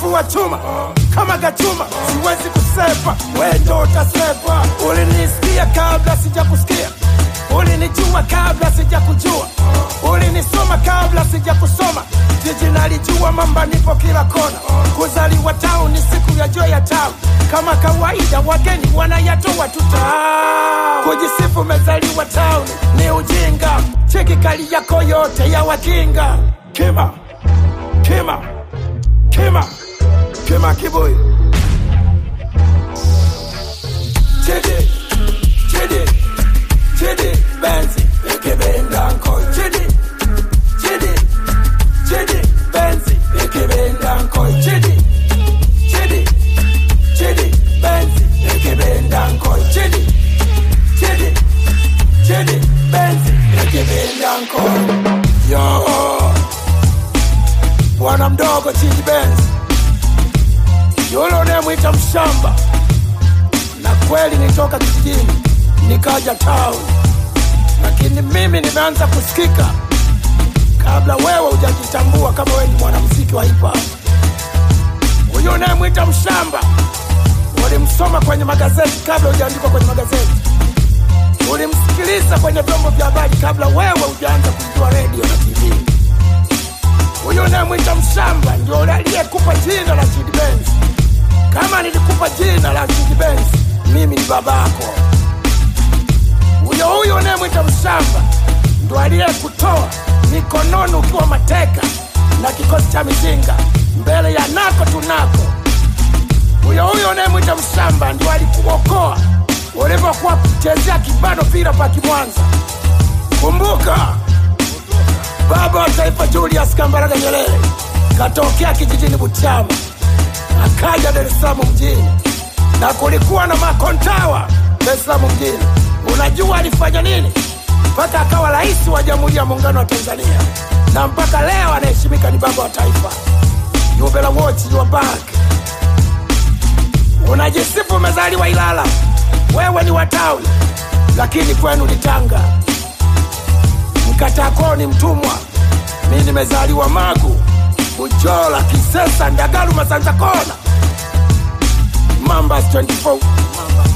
kifua chuma kama gachuma, siwezi kusepa, we ndo utasepa. Ulinisikia kabla sijakusikia, ulinijua kabla sijakujua, ulinisoma kabla sijakusoma. Jiji nalijua, mamba nipo kila kona. Kuzaliwa town ni siku ya joy ya town, kama kawaida wageni wanayatoa tuta. Kujisifu umezaliwa town ni ujinga, cheki kali yako yote ya wakinga. Kima, kima, kima, kima kibuyu Chidi, chidi, chidi, benzi, ikibenda nko. Chidi, chidi, chidi, benzi, ikibenda nko. Chidi, chidi, chidi, benzi, ikibenda nko. Chidi, chidi, chidi, benzi, ikibenda nko. Yo, bwana mdogo Chidi Benzi, yule unayemwita mshamba na kweli nitoka kijijini nikaja town, lakini mimi nimeanza kusikika kabla wewe hujajitambua kama wewe ni mwanamuziki wa hip hop. Huyu unayemwita mshamba ulimsoma kwenye magazeti kabla hujaandikwa kwenye magazeti, ulimsikiliza kwenye vyombo vya habari kabla wewe hujaanza kujua redio na TV. Huyu unayemwita mshamba ndio yule aliyekupa jina la Chidi Benz. Kama nilikupa jina la Chidi Benz, mimi ni babako. Huyo huyo unayemwita mshamba ndo aliyekutoa mikononi ukiwa mateka na kikosi cha mizinga mbele ya nako tunako. Huyo huyo unayemwita mshamba ndio alikuokoa ulivyokuwa kuchezea kibano pira pa Kimwanza. Kumbuka baba wa taifa Julius Kambarage Nyerere katokea kijijini Butiama akaja Dar es Salaam mjini na kulikuwa na makontawa Dar es Salaam mjini. Unajua alifanya nini mpaka akawa rais wa Jamhuri ya Muungano wa Tanzania, na mpaka leo anaheshimika ni baba wa taifa. You better watch your back. Unajisifu umezaliwa Ilala, wewe ni wa town, lakini kwenu ni Tanga. Mkatakoo ni mtumwa, mi nimezaliwa Magu, Bujola, Kisesa, Ndagaru, Masanza Kona, Mambas 24